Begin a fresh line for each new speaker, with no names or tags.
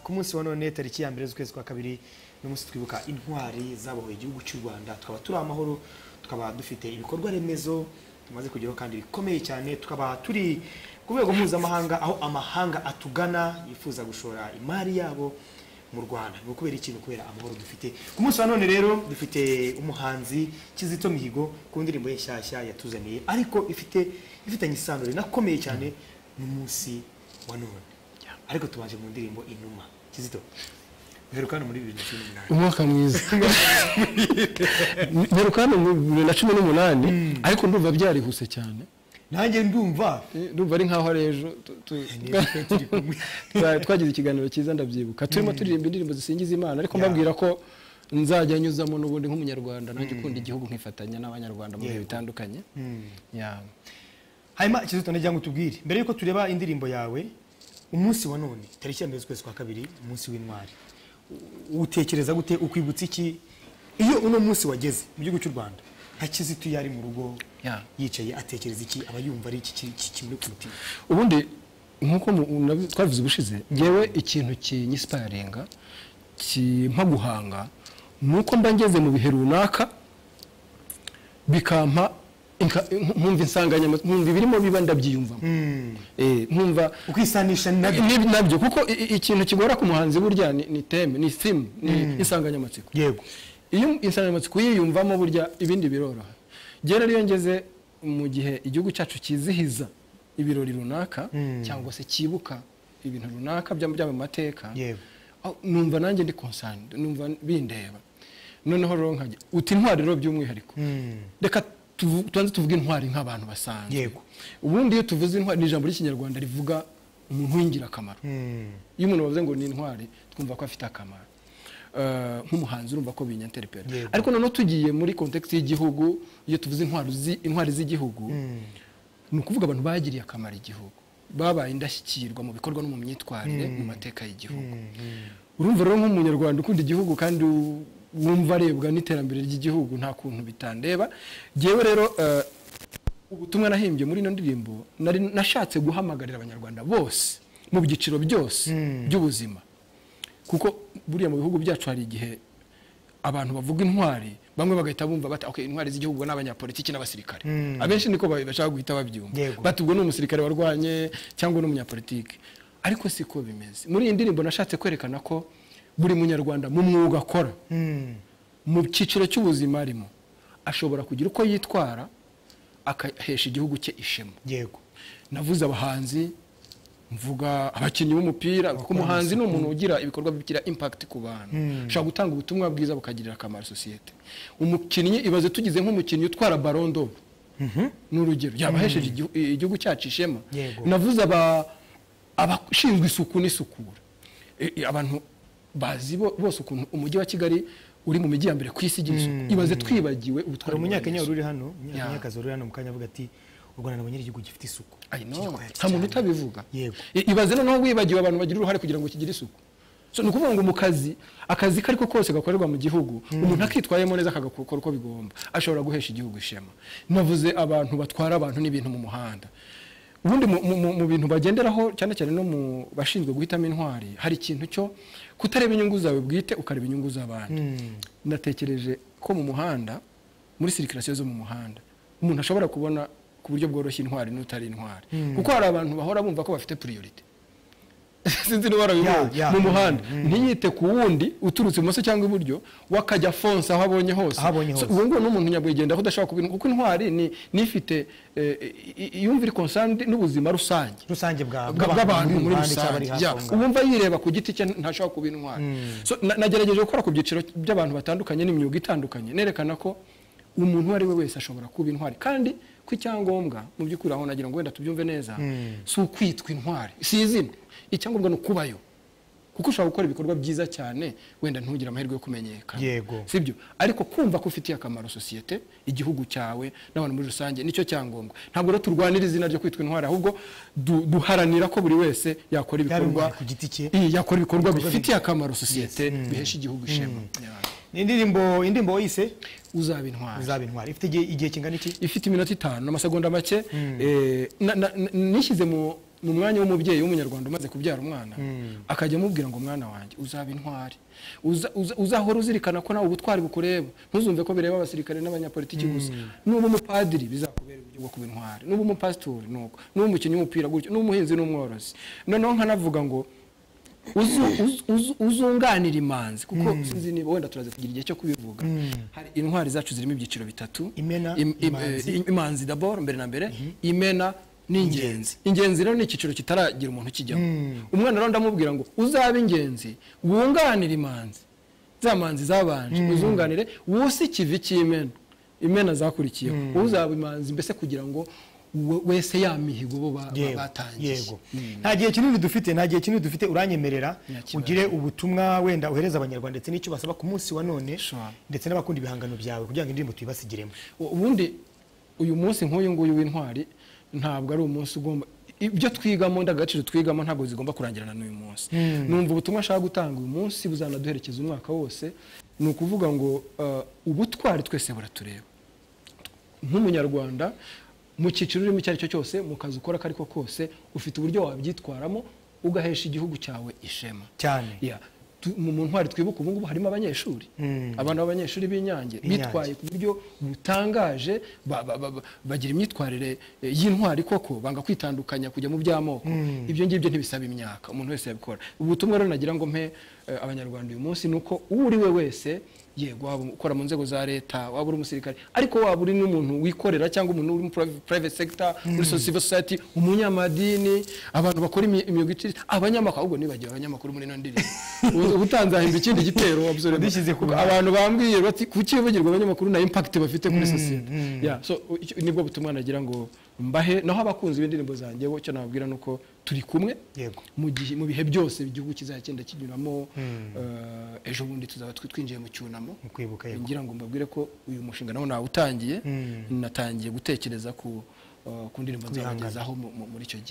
ku munsi wa none tariki ya mbere z'ukwezi kwa kabiri uno munsi twibuka intwari zabohoye igihugu cy'u rwanda tukaba turi amahoro tukaba dufite ibikorwa remezo tumaze kugeraho kandi bikomeye cyane tukaba turi ku rwego mpuzamahanga aho amahanga atugana yifuza gushora imari yabo mu rwanda ni ukubera ikintu kubera amahoro dufite ku munsi wa none rero dufite umuhanzi kizito mihigo ku ndirimbo ye nshyashya yatuzaniye ariko ifite ifitanye isano rinakomeye cyane n'umunsi wa none ariko tubanje mu ndirimbo inuma kizito mperuka hano muri bibiri na cumi n'umunani
umwaka mwiza mperuka hano mu bibiri na cumi n'umunani ariko ndumva byarihuse cyane
nanjye ndumva
Eh, ndumva ari nk'aho ari ejo tu- tu- twa- twagize ikiganiro cyiza ndabyibuka turimo turirimba indirimbo zisingiza imana ariko mbabwira ko nzajya nyuzamo n'ubundi nk'umunyarwanda nanjye ukunda igihugu nkifatanya n'abanyarwanda mu bihe
Yego.
bitandukanye Yeah.
hanyuma kizito ndagira ngo tubwire mbere yuko tureba indirimbo yawe umunsi wa none tariki ya mbere z'ukwezi kwa kabiri umunsi w'intwari U- utekereza gute ukwibutsa iki iyo uno munsi wageze mu gihugu cy'u rwanda nka kizito iyo ari mu rugo
Yeah.
yicaye atekereza iki aba yumva ari iki ki- ki- kimuri ku mutima
ubundi nk'uko mu- nabi- twabivuze ubushize ngewe ikintu kinyisiparinga kimpa guhanga ni uko mba ngeze mu bihe runaka bikampa inka- nkumva insanganyamatsiko nkumva ibirimo biba ndabyiyumvamo Eh, nkumva
ukisanisha na
Ni- ni- nabyo kuko i- i- ikintu kigora ku muhanzi burya ni ni teme ni simu ni insanganyamatsiko
yego
iyo insanganyamatsiko uyiyumvamo burya ibindi biroroha gera rero iyo ngeze mu gihe igihugu cyacu cyizihiza ibirori runaka cyangwa se cyibuka ibintu runaka bya bya mu mateka
Yego.
aho numva nanjye ndi konsande numva bindeba noneho rero nkajya uti intwari rero by'umwihariko reka tuvu- tubanze tuvuge intwari nk'abantu basanzwe
Yego.
ubundi iyo tuvuze intwari ni ijambo ry'ikinyarwanda rivuga umuntu w'ingirakamaro iyo umuntu bavuze ngo ni intwari twumva ko afite akamaro Eh, nk'umuhanzi urumva ko binyanterepera
Yego.
ariko noneho tugiye muri kontekisi y'igihugu iyo tuvuze intwari zi- intwari z'igihugu ni ukuvuga abantu bagiriye akamaro igihugu babaye indashyikirwa mu bikorwa no mu myitwarire mu mateka y'igihugu urumva rero nk'umunyarwanda ukunda igihugu kandi u- wumva arebwa n'iterambere ry'igihugu nta kuntu bitandeba ngewe rero eh, ubutumwa nahimbye muri ino ndirimbo nari nashatse guhamagarira abanyarwanda bose mu byiciro byose by'ubuzima kuko buriya mu bihugu byacu hari igihe abantu bavuga intwari bamwe bagahita bumva bati okay, intwari z'igihugu ni abanyapolitiki n'abasirikare abenshi niko ba- bashaka guhita babyumva
Yego.
bati ubwo ni umusirikare warwanye cyangwa ni umunyapolitiki ariko siko bimeze muri iyi ndirimbo nashatse kwerekana ko buri munyarwanda mu mwuga akora mu cyiciro cy'ubuzima arimo ashobora kugira uko yitwara akahesha igihugu cye ishema
yego
navuze abahanzi mvuga abakinnyi b'umupira kuko umuhanzi ni umuntu ugira ibikorwa bigira impact ku bantu ushobora gutanga ubutumwa bwiza bukagirira akamaro sosiyete umukinnyi ibaze tugize nk'umukinnyi utwara barondo ni urugero yaba ahesheje igihu- igihugu cyacu ishema
Yego.
navuze aba- abashinzwe isuku n'isukura E- e, abantu bazi bo- bose ukuntu umujyi wa kigali uri mu mijyi ya mbere ku isi igira isuku ibaze twibagiwe
hari
ubutwari
umunyakenya wari uri hano
Yeah.
umunyakanyakazi wari uri hano mu kanya avuga ati u rwanda nabonye ari igihugu gifite isuku
I know.
Gitwaye
nta muntu
cyane.
utabivuga
yego
I- ibaze noneho wibagiwe abantu bagira uruhare kugira ngo kigire isuku so ni ukuvuga ngo mu kazi akazi ko ariko kose gakorerwa mu gihugu umuntu akitwayemo neza akagakora uko bigomba ashobora guhesha igihugu ishema navuze abantu batwara abantu n'ibintu mu muhanda ubundi mu, mu, mu- mu bintu bagenderaho cyane cyane no mu bashinzwe guhitamo intwari hari ikintu cyo kutareba inyungu zawe bwite ukareba inyungu z'abandi natekereje ko mu muhanda muri sirikirasiyo zo mu muhanda umuntu ashobora kubona ku buryo bworoshye intwari n'utari intwari kuko hari abantu bahora bumva ko bafite priority sinzi niba warabibonye
Ya, ya.
mu muhanda ntiyite ku wundi uturutse ibumoso cyangwa iburyo we akajya afonsa aho abonye hose
Aho abonye
So,
hose.
uwo nguwo ni umuntu nyabwigendaho udashobora kuba kuko intwari ni nifite yumva iri konsandi n'ubuzima rusange
rusange bwa-
bwa- bw'abantu muri
rusange cyangwa
rusange
ari hafi
ya,
aho ngaho.
uwumva yireba ku giti cye ntashobora kuba intwari So, na- nagerageje gukora ku byiciro by'abantu batandukanye n'imyuga itandukanye nerekana ko umuntu uwo ari we wese ashobora kuba intwari kandi ko icyangombwa mu by'ukuri aho nagira ngo wenda tubyumve neza si ukwitwa intwari si izina icyangombwa ni ukubayo kuko ushobora gukora ibikorwa byiza cyane wenda ntugire amahirwe yo kumenyekana
Yego.
sibyo ariko kumva ko ufitiye akamaro sosiyete igihugu cyawe n'abantu muri rusange nicyo cyangombwa ntabwo rero turwanira izina ryo kwitwa intwari ahubwo du- duharanira ko buri wese yakora ibikorwa
intwari ku giti cye.
Iya, yakora ibikorwa bifitiye akamaro sosiyete bihesha igihugu ishema Ya.
ni indirimbo indirimbo wayise
uzaba intwari
uzaba intwari ifite igihe igihe kingana iki
ifite iminota itanu n'amasegonda make eh, na- na- na- nishyize mu ni umwanya w'umubyeyi w'umunyarwanda umaze kubyara umwana akajya amubwira ngo mwana wanjye uzaba intwari Uza- uza- uzahora uzirikana ko nawe ubutwari bukureba ntuzumve ko bireba abasirikare n'abanyapolitiki gusa nuba umupadiri bizakubera uburyo bwo kuba intwari nuba umupasitori nuko nuba umukinnyi w'umupira gutyo nuba umuhinzi n'umworozi noneho nkanavuga ngo uzu- uzu- uzu- uzunganira imanzi kuko sinzi niba wenda turaza kugira igihe cyo kubivuga hari intwari zacu zirimo ibyiciro bitatu
Imena,
im- im-
imanzi.
eh, imanzi d'abord mbere na mbere imena ni ingenzi ingenzi rero ni icyiciro kitaragira umuntu ukijyamo umwana rero ndamubwira ngo uzabe ingenzi wunganire imanzi za manzi zabanje uzunganire wuse ikivi cy'imena imena zakurikiyeho uzaba imanzi mbese kugira ngo we- wese ya mihigo bo ba- ba-
yego
batangiye
yego nta gihe kinini dufite nta gihe kinini dufite uranyemerera
Nta kibazo.
ugire ubutumwa wenda uhereza abanyarwanda ndetse n'icyo basaba ku munsi wa none
Sure.
ndetse n'abakunda ibihangano byawe kugira ngo indirimbo tuyibasigiremo
U- ubundi uyu munsi nk'uyu nguyu w'intwari ntabwo ari umunsi ugomba ibyo twigamo ndagaciro twigamo ntabwo zigomba kurangirana n'uyu munsi numva ubutumwa ashaka gutanga uyu munsi buzanaduherekeza umwaka wose ni ukuvuga ngo uh, ubutwari twese buratureba nk'umunyarwanda mu cyiciro urimo icyo ari cyo cyose mu kazi ukora ako ari ko kose ufite uburyo wabyitwaramo ugahesha igihugu cyawe ishema
cyane
Yeah. Tu- mu mu ntwari twibuka ubu ngubu harimo abanyeshuri
Mm.
abana b'abanyeshuri b'inyange bitwaye ku buryo butangaje ba- ba- ba- ba- bagira imyitwarire eh, y'intwari koko banga kwitandukanya kujya mu by'amoko ibyo ngibyo ntibisaba imyaka umuntu wese yabikora ubutumwa rero nagira ngo mpe eh, abanyarwanda uyu munsi ni uko uwo uri we wese yego waba ukora mu nzego za leta waba uri umusirikare ariko waba uri n'umuntu wikorera cyangwa umuntu uri muri priv- private sector muri so- civil society umunyamadini abantu bakora imi- imyuga iciriritse abanyamakuru ahubwo nibagiwe abanyamakuru muri ino ndirimbo Ubu- ubutanzahimba ikindi gitero absolument.
Wadishyize ku ruhande.
abantu bambwiye bati kuki wivugirwa abanyamakuru na impact bafite kuri sosiyete Yeah, so icyo- nibwo butumwa nagira ngo mbahe naho abakunzi b'indirimbo zanjye bo icyo nababwira ni uko turi kumwe
yego
mu gihe mu bihe byose igihugu kizagenda kinyuramo eh, ejo bundi tuzaba twi- twinjiye mu cyunamo
mu kwibuka yego
ngira ngo mbabwire ko uyu mushinga nawo nawutangiye natangiye gutekereza ku eh, ku ndirimbo
Ku bihangano.
nzabagezaho mu- mu- muri icyo gihe